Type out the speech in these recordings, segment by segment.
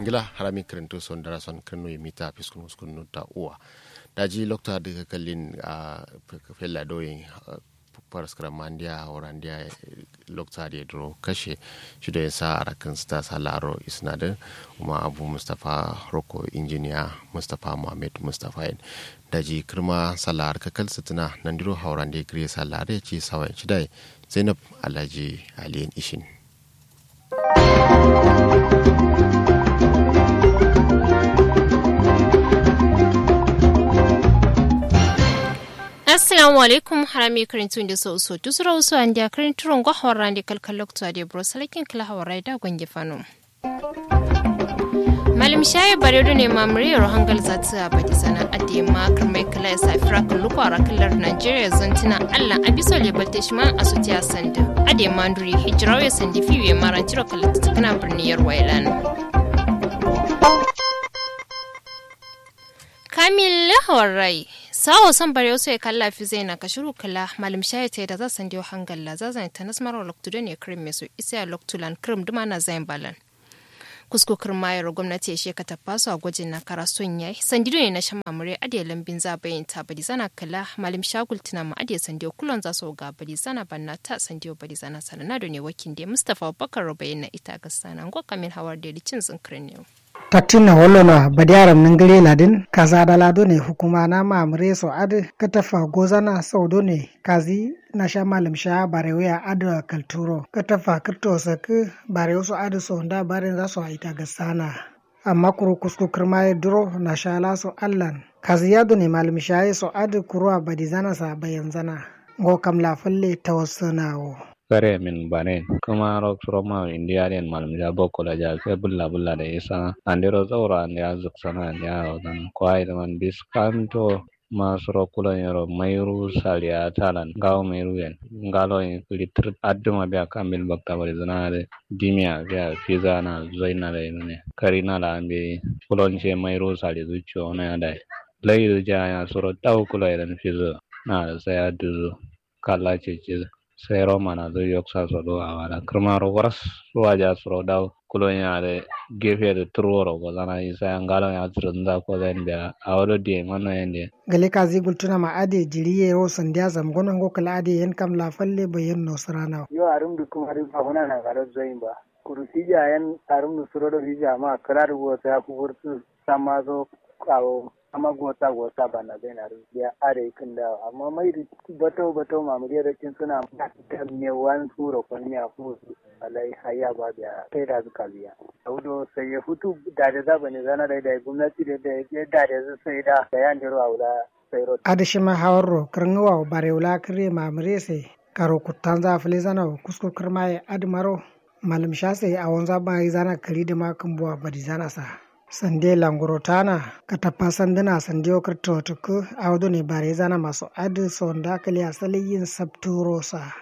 ngila harami kirinto son dara son kirno yi mita fiskun muskun ta uwa daji lokta daga kallin a fella doyin paraskara mandiya warandiya lokta da dro kashe shi da yasa a rakan sta salaro isnadin kuma abu mustapha roko injiniya mustapha muhammad mustapha daji kirma salar kakal sitina nan diro hauran da gire salar ya ce sawan shi da zainab alhaji aliyin ishin assalamu alaikum harami karintun da sau so tusura wasu an da karinturon gwahawar randi kalkal lokta da bro salakin kala hawarai da gwange fano malam shayi baredo ne mamuriyar hangal zatu a baki sana adi makar mai kala ya safi rakan luku a rakilar nigeria zantina allah abiso lebalte shi ma a sutiya sanda adi manduri hijirawa ya sandi fiye ya maranci rakalata ta kana birniyar wailan kamil lahawar rai sawo son bare wasu ya kalla fi zai na kashiru kala malam shayi ta da za san dio hangalla za zan ta nasmar loktudo ne krim mesu isa loktulan krim duma na zain balan kusko kirmayar gwamnati ya sheka ta faso a gwajin na karason yayi sandido ne na shan mamure adiya lambin za bayin ta badi zana kala malam shagul tuna ma adiya sandiyo kulon za su ga badi zana banna ta sandiyo badi zana sanana da ne wakin da mustapha bakar rubayin na ita ga sana ngwa kamin hawar da licin zinkirin ne tattina wolola badiyaram ningire ladin kaza dalado ne hukuma na mamure so ad katafa gozana saudo ne kazi na sha malam sha barewa ad kalturo katafa kirto sak barewa so ad so nda barin za so ita ga sana amma kuru kusku kirma duro na sha la so allan kazi yado ne malam sha so ad kuruwa badizana sa bayan zana go kam la falle tawassanawo kare min bane kuma rock roma india den malum ja boko la ja ke bulla bulla da isa andero zaura ne ya zuksana ne ya dan kwai da man diskanto masoro kula yoro mayru salia talan gaw mayru yen ngalo yin litr adduma be kambil bakta bari zanare dimia be fiza na zoina le ne karina la ambe kulon che mayru sali zucho na ya dai lay ja ya soro taw kula yen fizo na sai adu kala ce ce sai roma na zo yok sa so do awara krmaro waras waja soro daw kulo yaade gefe de turoro ko lana isa ngalo ya trunda ko den be awdo die mano yende gale ka zigul tuna ma ade jiriye ro sandiya zam gonon go kala ade yen kam la falle bayen no sarana yo arum du kuma ri fahuna na garo zoin ba kurusija yan arum du suro do hija ma kala ru ta ku wurtu sama zo kawo amma gota gota ba na zai na rubiya are kin da amma mai da bato bato mamuri da kin suna da me wan turo kon ya fu alai haya ba da kai da zuka biya audo sai ya hutu da da zaba ne zana da da gwamnati da da ya da da sai da da yan diro aula sai ro adishima hawarro karngawa barewla kare mamure sai karo kutanza fili zana kusko kirmaye admaro malam shase a wanza ba zana kari da makan buwa badi zana sa sande langurotana katapa sandina sande okrto tuku awdo ne bare zana maso adu sonda kali asali yin sabturosa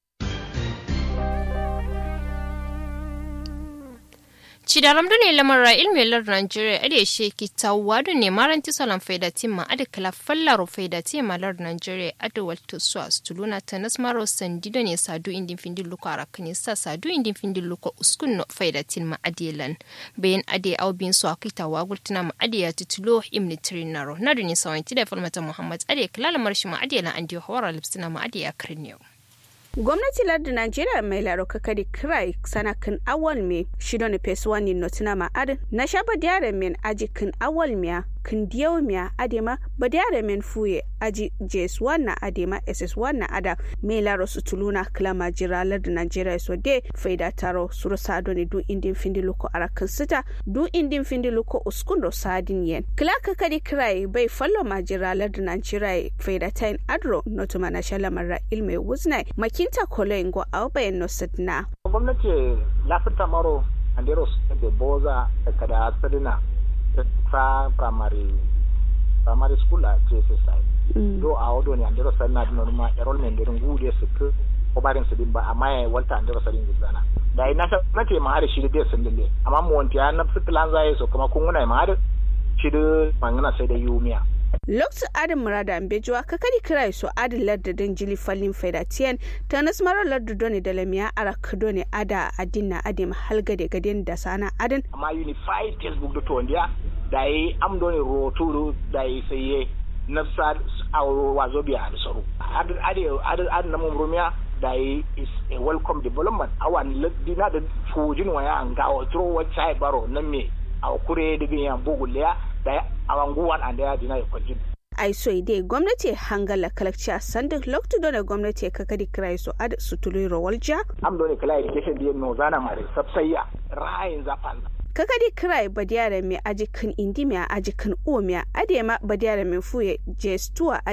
Cidaram ne lamarra ilmelar Nigeria ade sheki tawadu ne maranti salam faida timma ade kala fallaro faida timma lar Nigeria ade walto su astuluna tanas maro sandido ne sadu indin findin luko arakani sa sadu indin findin luko uskun no faida timma adelan bayan ade au bin su akita wagul tuna ma ade ya titulo imni trinaro nadu ne sawanti da falmata Muhammad ade kala lamar shi ma adelan ande hawara lipsina ma ade ya kirniyo. gwamnati lardin najeriya mai laro kakari kirai sana kin awal me shido ne pes wani notina ma adin na shaba diare men aji kin awal miya kin diyau miya adema ba diare men fuye aji js1 na adema ss1 na ada mai laro su tuluna klama jira lardin najeriya so de faida taro suru sado ne du indin findi luko arakin sita du indin findi luko uskundo sadin yen kila kakari kirai bai fallo ma jira lardin najeriya faida tain adro notuma na shalamar ilme wuznai maki kinta kolengo au bayan no sidna gwamnati lafita maro andero da boza kada sadina ta primary primary school a JSSI do a wado ne andero sadina dino ma enrollment din gude su ku ko barin su din ba amma ya walta andero sadin gudana da ina ta nace ma har shi da sun dille amma mu wanti ya na plan zai so kuma kun guna ma har shi da mangana sai da yumiya lokacin adin murada ambejuwa kakari kirai so adin larda don jili falin faidatiyan ta nasmara larda doni da lamiya ara kadone ada adin na adim halgade gaden da sana adin amma unified facebook da tondiya da yi am doni roturu da yi saye nafsa a wazo biya da tsaro adin na mumrumiya da yi is a welcome development awan dina da fujin waya an ga otro wacce baro nan me a kure digin yan buguliya da awanguwan an da ya dina ya kwajin ai so ide gwamnati hangala kalakci a sandin loktu da gwamnati ka kadi kirai so ad su tuli rawalja am dole kala education da no zana mare sabsayya ra'ayin zafan kakadi kirai badiyara mai ajikin indi mai ajikin o mai adema badiyara mai fuye jestuwa